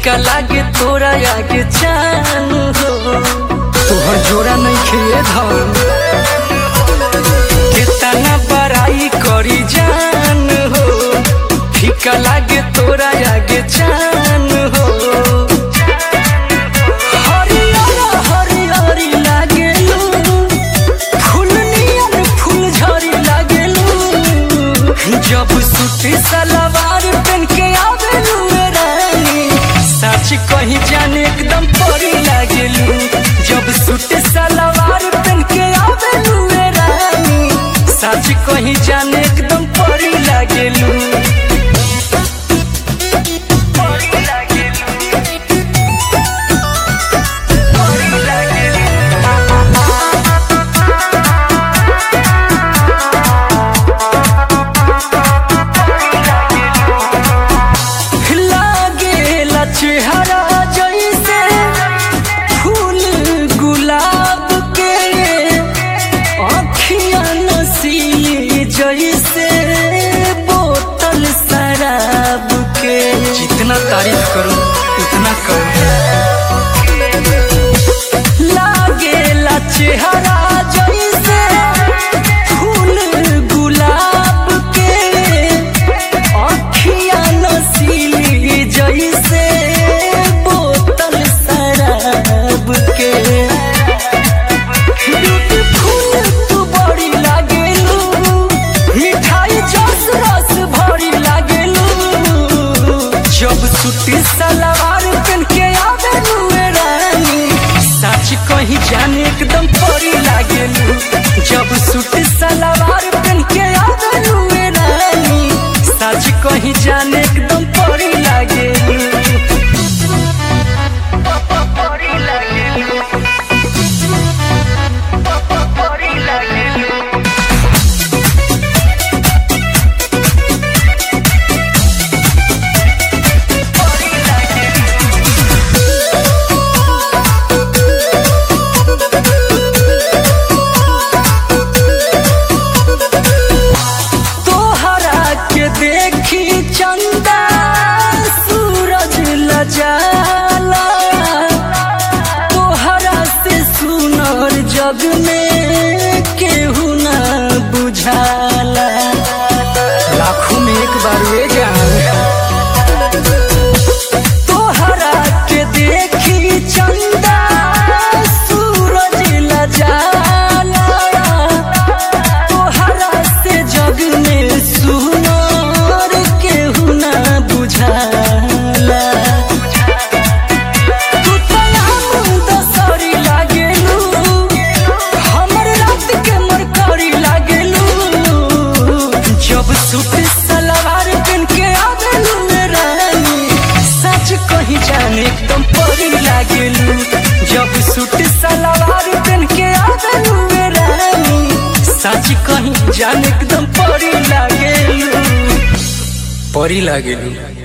फीका लागे तोरा आगे जान हो तोहर जोड़ा नहीं खेए धन कितना बड़ाई करी जान हो फीका लागे तोरा आगे जान हो हरियर हरियर लागेलू फूल नियन फूल झड़ी लागेलू जब सूती सलवार पहन के आवेलू रे रानी सच कहीं जाने एकदम परी लागेलू जब सूती सलवार पहन के आवेलू रे रानी सच कहीं जाने एकदम परी लागेलू परी लागेलू परी लागेलू लागेला चेहरा जैसे फूल गुलाब के अखियां नसीली जैसे बोतल शराब के जितना तारीफ करूं उतना कम लागेला चेहरा जैसे फूल गुलाब के अखियां नसीली जैसे बोतल शराब के ब्यूटीफुल तू बड़ी लागेलू मिठाई जस रस भरी लागेलू जब सूती सलवार पहन के आवेलू रे रानी सच कहीं जाने एकदम परी लागेलू जब सूती सलवार पहन के आवेलू रे रानी सच कहीं जाने एकदम परी लागेलू परी लागेलू परी लागेलू तोहरा के देखी चंदा सूरज लजाला तोहरा से सुनर जग में केहू ना बुझाला लाखों में एक बार वे जान तोहरा के देखी चंदा सूरज लजाला तोहरा से जग में सुनर केहू ना बुझाला तू तो हम दसरी लागेलू हमर रात के मरकरी लागेलू जब सूट सलवार पहन के आवेलू रे रानी सच कहीं जाने एकदम परी लागेलू जब सूट सलवार पहन के आवेलू रे रानी सच कहीं जाने एकदम परी लागेलू परी लागेलू